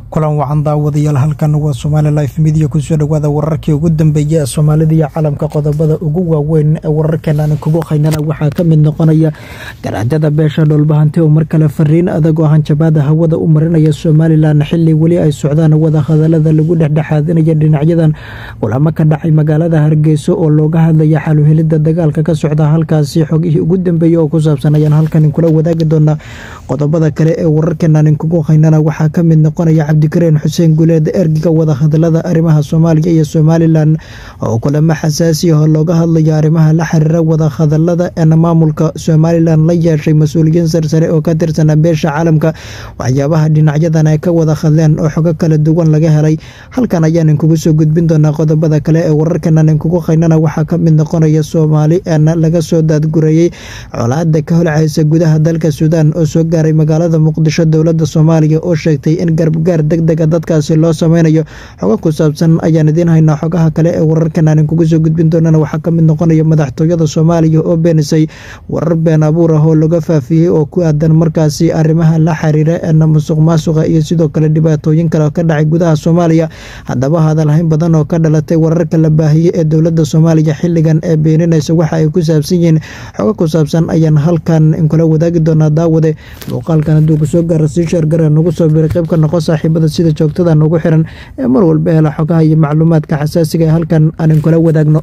kulan wacan daawadayaal halkan waa somaali life midiya kusoo dhowaada wararkii ugu dambeeya ee soomaalida iyo caalamka qodobada ugu waaweyn ee wararkeenaan kugu haynana waxaa ka mid noqonaya garaajada beesha dhoolbahanti oo mar kale fariin adag oo hanjabaada hawada u marinaya somalilan xili weli ay socdaan wadahadalada lagu dhexdhexaadinaya dhinacyadan kulamo ka dhacay magaalada hargeyso oo looga hadlaya xaluhelida dagaalka ka socda halkaasi xogihii ugu dambeeyey oo ku saabsan ayaan halkan kula wadaagi doonaa qodobada kale ee wararkeenaan kugu haynana waxaa ka mid noqonaya cabdikareen xuseen guleed ergiga wadahadalada arrimaha soomaaliya iyo somalilan oo kulamo xasaasi ah looga hadlaya arrimaha la xiriira wadahadalada eena maamulka somalilan la yeeshay mas-uuliyiin sarsare oo ka tirsana beesha caalamka waxyaabaha dhinacyadan ay ka wada hadleen oo xogo kala duwan laga helay halkan ayaan inkugu soo gudbin doonaa qodobada kale ee wararkanan inkugu haynana waxaa ka mid noqonaya soomaali eena laga soo daadgureeyey colaada ka holcaysa gudaha dalka suudaan oo soo gaaray magaalada muqdisho dowlada soomaaliya oo sheegtay in garbgaar degdega dadkaasi loo sameynayo xogo ku saabsan ayaan idiin haynaa xogaha kale ee wararkan aan kugu soo gudbin doonana waxaa ka mid noqonaya madaxtooyada soomaaliya oo beenisay warar been abuur ah oo laga faafiyey oo ku aadan markaasi arrimaha la xiriira eena musuq maasuqa iyo sidoo kale dhibaatooyin kale ka dhacay gudaha soomaaliya haddaba hadalhayn badan oo ka dhalatay wararka la baahiyey ee dowlada soomaaliya xiligan ee beeninaysa waxa ay ku saabsan yihiin xogo ku saabsan ayaan halkan inkula wadaagi doonaa daawade muuqaalkan hadduu kusoo gaara sii sheergara nagu soo biray qayb ka noqo saaxiibada sida joogtada nugu xiran ee mar walba hela xogaha iyo macluumaadka xasaasiga ee halkan aan kula wadaagno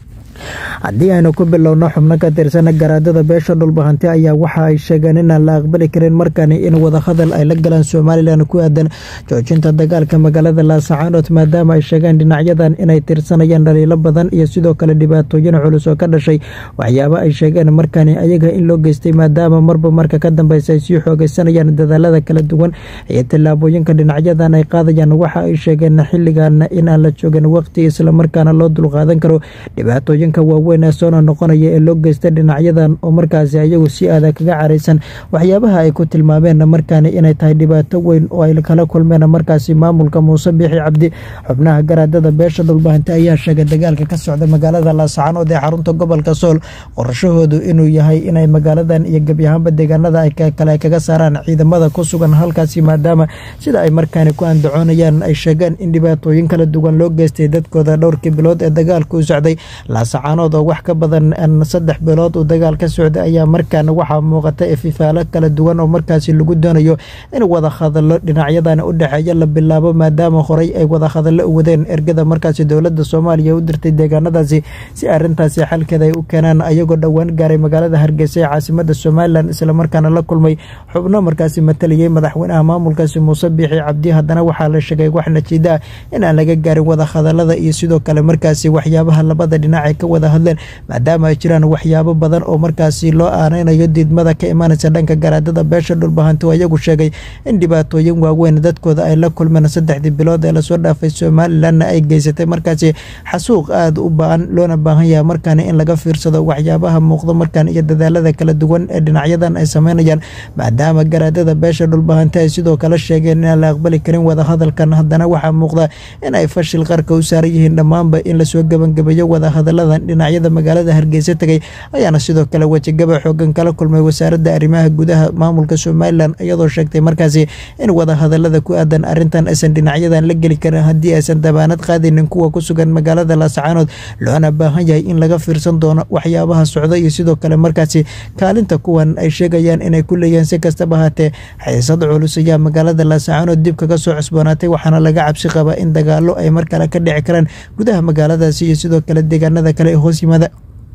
haddii aynu ku bilowno xubno ka tirsana garaadada beesha dhulbahanti ayaa waxa ay sheegeen inaan la aqbali karin markani in wadahadal ay la galaan somalilan ku aadan joojinta dagaalka magaalada laasacaanood maadaama ay sheegeen dhinacyadan inay tirsanayaan dhaliilo badan iyo sidoo kale dhibaatooyin culus oo ka dhashay waxyaabo ay sheegeen markani ayaga in loo geystay maadaama marba marka ka dambeysa ay sii xoogeysanayaan dadaalada kala duwan iyo tillaabooyinka dhinacyadan ay qaadayaan waxa ay sheegeen xiligan in aan la joogin waqti islamarkaana loo dulqaadan karo dhibaatooyinka waaweyn ee soona noqonaya ee loo geysta dhinacyadan oo markaasi ayagu si aada kaga caraysan waxyaabaha ay ku tilmaameen markaani inay tahay dhibaato weyn oo ay kala kulmeen markaasi maamulka muuse biixi cabdi xubnaha garaadada beesha dhulbahanti ayaa sheegay dagaalka ka socda magaalada laasacanood ee xarunta gobolka sool qorashahoodu inuu yahay inay magaaladan iyo gebyahaanba deegaanada kale kaga saaraan ciidamada ku sugan halkaasi maadaama sida ay markaani ku andacoonayaan ay sheegeen in dhibaatooyin kala duwan loo geystay dadkooda dhowrkii bilood ee dagaalka u socday laasacanood oo wax ka badan saddex bilood uu dagaal ka socday ayaa markaana waxaa muuqata ififaalo kala duwan oo markaasi lagu doonayo in wadahadalo dhinacyadan u dhexeeya la bilaabo maadaama horey ay wadahadalo u wadeen ergada markaasi dowlada soomaaliya u dirtay deegaanadaasi si arintaasi xalkeeda ay u keenaan ayagoo dhowaan gaaray magaalada hargeysa ee caasimada somalilan islamarkaana la kulmay xubno markaasi matalayay madaxweynaha maamulkaasi muuse biixi cabdi haddana waxaa la sheegay wax najiida ah in aan laga gaarin wadahadalada iyo sidoo kale markaasi waxyaabaha labada dhinac ay ka wada hadleen maadaama ay jiraan waxyaabo badan oo markaasi loo aaneynayo diidmada ka imaanaysa dhanka garaadada beesha dhulbahanti oo iyagu sheegay in dhibaatooyin waaweyn dadkooda ay la kulmeen saddexdii bilood ee lasoo dhaafay somalilanna ay geysatay markaasi xasuuq aada u ba-an loona baahan yahay markaani in laga fiirsado waxyaabaha muuqdo markaan iyo dadaalada kala duwan ee dhinacyadan ay sameynayaan maadaama garaadada beesha dhulbahanti ay sidoo kale sheegeen inaan la aqbali karin wadahadalkan haddana waxaa muuqda in ay fashil qarka u saaran yihiin dhammaanba in lasoo gebangebeeyo wadahadaladan dhinacyada magaalada hargeysa tegay ayaana sidoo kale wejigaba xoogan kala kulmay wasaaradda arrimaha gudaha maamulka somalilan iyadoo sheegtay markaasi in wadahadalada ku aadan arintan aysan dhinacyadan la geli karin haddii aysan dabaanad qaadaynin kuwa ku sugan magaalada laasacaanood loona baahan yahay in laga fiirsan doono waxyaabaha socda iyo sidoo kale markaasi kaalinta kuwan ay sheegayaan inay ku leeyihiin si kastaba haatee xiisad culus ayaa magaalada laasacaanood dib kaga soo cusboonaatay waxaana laga cabsi qabaa in dagaalo ay mar kale ka dhici karaan gudaha magaaladaasi iyo sidoo kale deegaanada kale ee hoos yimaada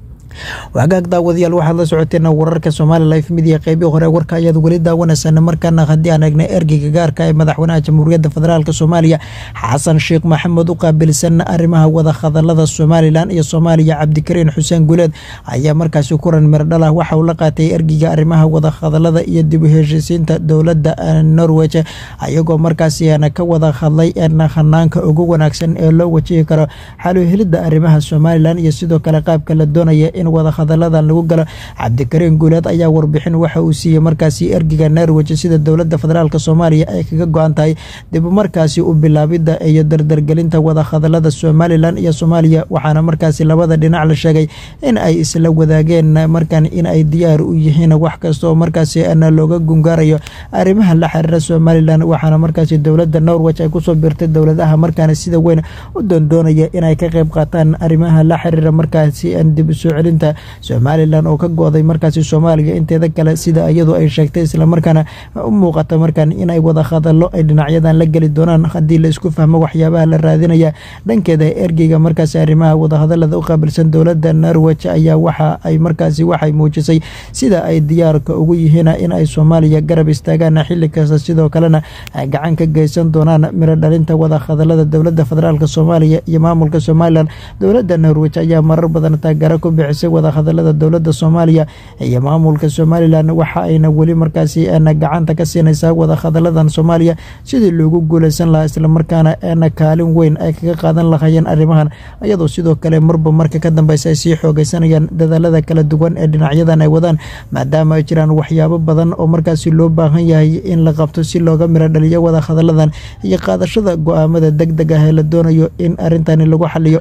wagaag daawadayaal waxaad la socoteen wararka somaali life midiya qeybii hore warka ayaad weli daawanaysaan markaana haddii aan eegnay ergeyga gaarka ee madaxweynaha jamhuuriyadda federaalk soomaaliya xasan sheekh maxamed u qaabilsan arrimaha wadahadalada somalilan iyo soomaaliya cabdikariin xuseen guleed ayaa markaasi kulan mirdhalah waxa uu la qaatay ergeyga arrimaha wadahadalada iyo dib u heshiisiinta dowladda norwej ayagoo markaasi ka wada hadlay hanaanka ugu wanaagsan ee loo wajihi karo xaluhelidda arrimaha somalilan iyo sidoo kale qaabka la doonaya in wadahadaladan lagu galo cabdikariin guuleed ayaa warbixin waxa uu siiyey markaasi ergiga norwij sida dowladda federaalk soomaaliya ay kaga go-an tahay dib markaasi u bilaabidda iyo dardargelinta wadahadalada somalilan iyo soomaaliya waxaana markaasi labada dhinac la sheegay in ay isla wadaageen markan in ay diyaar u yihiin wax kasta oo markaasi na looga gungaarayo arrimaha la xiriira somalilan waxaana markaasi dowladda norwij ay kusoo biirtay dowladaha markaana sida weyn u doondoonaya inay ka qayb qaataan arrimaha la xiriira markaasi dib usoo celinta somalilan oo ka go-day markaasi soomaaliya inteeda kale sida iyadu ay sheegtay islamarkaana u muuqata markan inay wada hadalo ay dhinacyadan la geli doonaan haddii la isku fahmo waxyaabaha la raadinaya dhankeeda ergeyga markaasi arrimaha wadahadalada u qaabilsan dowladda norwij ayaa waxa ay markaasi waxay muujisay sida ay diyaarka ugu yihiin in ay soomaaliya garab istaagaan xili kasta sidoo kalena ay gacan ka geysan doonaan miro dhalinta wadahadalada dowladda federaalk soomaaliya iyo maamulka somalilan dowladda norwij ayaa marar badan taageero ku bixisay wadahadalada dowladda soomaaliya iyo maamulka somalilan waxa ayna weli markaasi na gacanta ka siinaysaa wadahadaladan soomaaliya sidii loogu guuleysan lahaa islamarkaana na kaalin weyn ay kaga qaadan lahaayeen arrimahan iyadoo sidoo kale marba marka ka dambeysa ay sii xoogeysanayaan dadaalada kala duwan ee dhinacyadan ay wadaan maadaama ay jiraan waxyaabo badan oo markaasi loo baahan yahay in la qabto si looga miro dhaliyo wadahadaladan iyo qaadashada go-aamada deg deg ah ee la doonayo in arrintani lagu xaliyo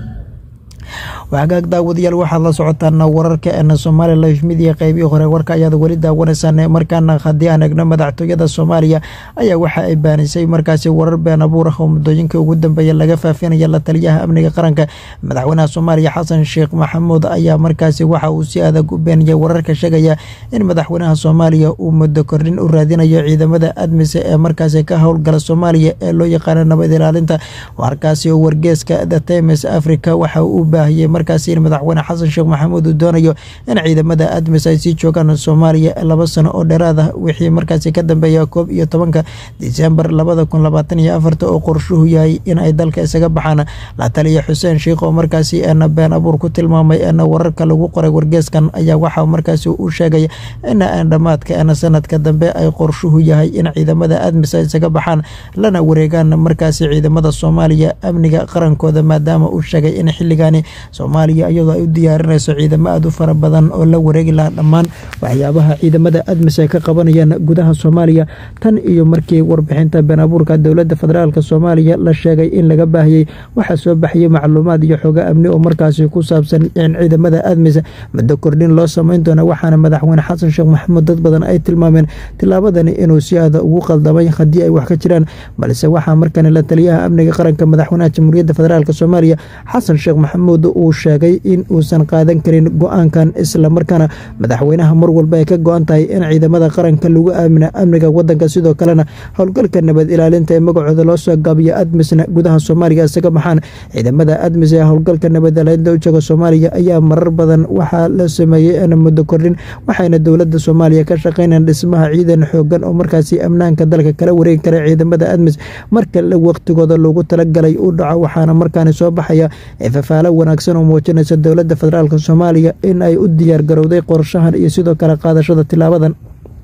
waxagaag daawadayaal waxaad la socotaan wararka eena somaali life midia qeybihii hore warka ayaad weli daawanaysaan markaana haddii aan egno madaxtooyada soomaaliya ayaa waxa ay baanisay markaasi warar been abuur ah oo muddooyinka ugu dambeeya laga faafinaya la taliyaha amniga qaranka madaxweynaha soomaaliya xasan sheekh maxamuud ayaa markaasi waxa uu si adag u beeniyay wararka sheegaya in madaxweynaha soomaaliya uu muddo kordhin u raadinayo ciidamada admise ee markaasi ka howlgala soomaaliya ee loo yaqaano nabad ilaalinta warkaasi oo wargeeska the times africa waxa uu baahiyey markaasi in madaxweyne xasan sheekh maxamuud uu doonayo in ciidamada admis ay sii joogaan soomaaliya laba sano oo dheeraad ah wixii markaasi ka dambeeya koob iyo tobanka disembar labada kun labaatan iyo afarta oo qorshuhu yahay in ay dalka isaga baxaan la taliya xuseen sheikh oo markaasi eena been abuur ku tilmaamay eena wararka lagu qoray wargeeskan ayaa waxaa markaasi u sheegay in dhammaadka eena sanadka dambe ay qorshuhu yahay in ciidamada admis ay isaga baxaan lana wareegaan markaasi ciidamada soomaaliya amniga qarankooda maadaama uu sheegay in xilligani soomaaliya iyadoo ay u diyaarinayso ciidamo aada u fara badan oo la wareegi lahaa dhammaan waxyaabaha ciidamada admis ay ka qabanayaan gudaha soomaaliya tan iyo markii warbixinta been abuurka dowladda federaalk soomaaliya la sheegay in laga baahiyey waxaa soo baxiyey macluumaad iyo xogo amni oo markaasi ku saabsan in ciidamada admis muddo kordhin loo samayn doona waxaana madaxweyne xasan sheekh maxamuud dad badan ay tilmaameen tilaabadani inuu si aada ugu qaldamay haddii ay wax ka jiraan balse waxaa markani la taliyaha amniga qaranka madaxweynaha jamhuuriyadda federaalk soomaaliya xasan sheekh maxamuud uu sheegay in uusan qaadan karin go-aankan islamarkaana madaxweynaha mar walba ay ka go-an tahay in ciidamada qaranka lagu aamina amniga wadanka sidoo kalena howlgalka nabad ilaalinta ee magacooda loo soo gaabiyo admisna gudaha soomaaliya isaga baxaan ciidamada admis ee howlgalka nabad ilaalinta u jooga soomaaliya ayaa marar badan waxaa la sameeyey muddo kordhin waxayna dowlada soomaaliya ka shaqeynayaan dhismaha ciidan xoogan oo markaasi amnaanka dalka kala wareegi kara ciidamada admis marka waqtigooda loogu talagalay u dhaco waxaana markaani soo baxaya fafaalo wanaagsan oo muujinaysa dowladda federaalk soomaaliya in ay u diyaar garowday qorshahan iyo sidoo kale qaadashada tilaabadan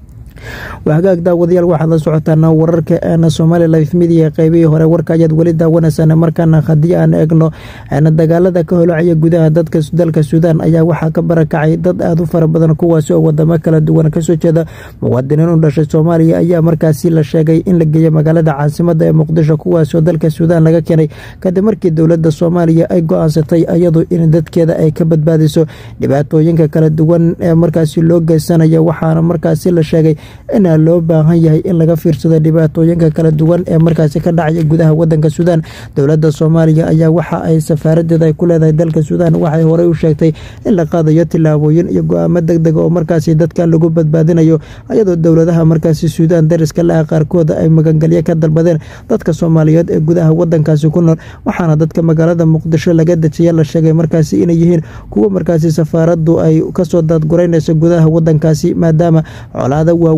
wahagaag daawadayaal waxaad la socotaan wararka eena somaali life midia qeybihii hore warka ayaad weli daawanaysaan markaana haddii aan eegno dagaalada ka holacaya gudaha dadka dalka suudaan ayaa waxaa ka barakacay dad aada u fara badan kuwaasi oo wadamo kala duwan kasoo jeeda muwaadiniin u dhashay soomaaliya ayaa markaasi la sheegay in la geeya magaalada caasimada ee muqdisho kuwaasi oo dalka suudaan laga keenay kadib markii dowladda soomaaliya ay go-aansatay iyadu in dadkeeda ay ka badbaadiso dhibaatooyinka kala duwan ee markaasi loo geysanayo waxaana markaasi la sheegay inaa loo baahan yahay in laga fiirsado dhibaatooyinka kala duwan ee markaasi ka dhacaya gudaha wadanka suudaan dowladda soomaaliya ayaa waxa ay safaaradeeda ay ku leedahay dalka suudaan waxay horey u sheegtay in la qaadayo tilaabooyin iyo go-aamo deg dega oo markaasi dadkan lagu badbaadinayo ayadoo dowladaha markaasi suudaan dariska laha qaarkooda ay magangelyo ka dalbadeen dadka soomaaliyeed ee gudaha wadankaasi ku nool waxaana dadka magaalada muqdisho laga dejiya la sheegay markaasi inay yihiin kuwo markaasi safaaradu ay kasoo daadguraynayso gudaha wadankaasi maadaama colaada waaweyn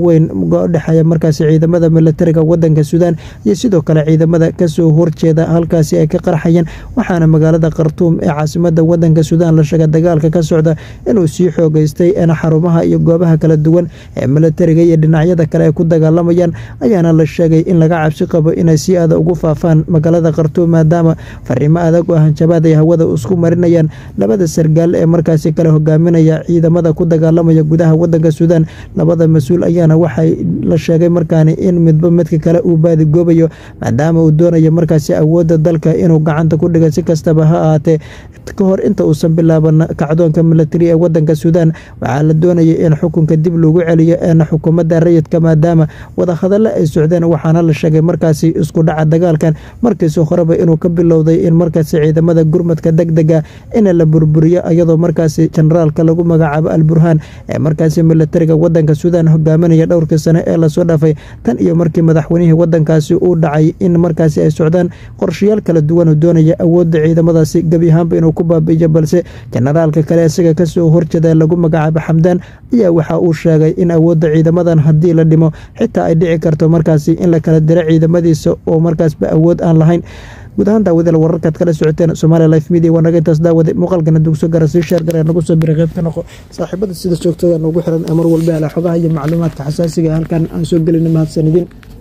waaweyn udhexeeya markaasi ciidamada milatariga wadanka suudaan iyo sidoo kale ciidamada kasoo horjeeda halkaasi ay ka qarxayeen waxaana magaalada khartuum ee caasimada wadanka suudaan la sheega dagaalka ka socda inuu sii xoogeystay xarumaha iyo goobaha kala duwan ee milatariga iyo dhinacyada kale ay ku dagaalamayaan ayaana la sheegay in laga cabsi qabo inay si aada ugu faafaan magaalada khartuum maadaama fariimo adag oo hanjabaad ay hawada isku marinayaan labada sargaal ee markaasi kale hogaaminaya ciidamada ku dagaalamaya gudaha wadanka suudaan labada mas-uul ayaana waxay la sheegay markaani in midba midka kale uu baadigoobayo maadaama uu doonayo markaasi awoodda dalka inuu gacanta ku dhiga si kastaba ha ahaatee ka hor inta uusan bilaaban kacdoonka milatari ee wadanka suudaan waxaa la doonayay in xukunka dib lagu celiyo eena xukuumadda rayidka maadaama wadahadallo ay socdeen waxaana la sheegay markaasi isku dhaca dagaalkan markiisi horeba inuu ka bilowday in markaasi ciidamada gurmadka deg dega in la burburiyo iyadoo markaasi generaalka lagu magacaabo al burhaan ee markaasi milatariga wadanka suudaan hogaaminaya dhowrkii sane ee lasoo dhaafay tan iyo markii madaxweynihii wadankaasi uu dhacay in markaasi ay socdaan qorshayaal kala duwan oo doonaya awoodda ciidamadaasi gebi ahaanba inuu ku baabiiyo balse generaalka kale isaga kasoo horjeeda lagu magacaabo xamdaan ayaa waxa uu sheegay in awoodda ciidamadan haddii la dhimo xitaa ay dhici karto markaasi in la kala diro ciidamadiisa oo markaasba awood aan lahayn guud ahaan daawadeel wararkaad kala socoteen somalia life media waa naga intaas daawade muuqaalkana dugso gara sii sheer garee nagu soo biri qayb ka noqo saaxiibada sida joogtada noogu xiran ee mar walba ala xogaha iyo macluumaadka xasaasiga halkan aan soo gelina mahadsanidin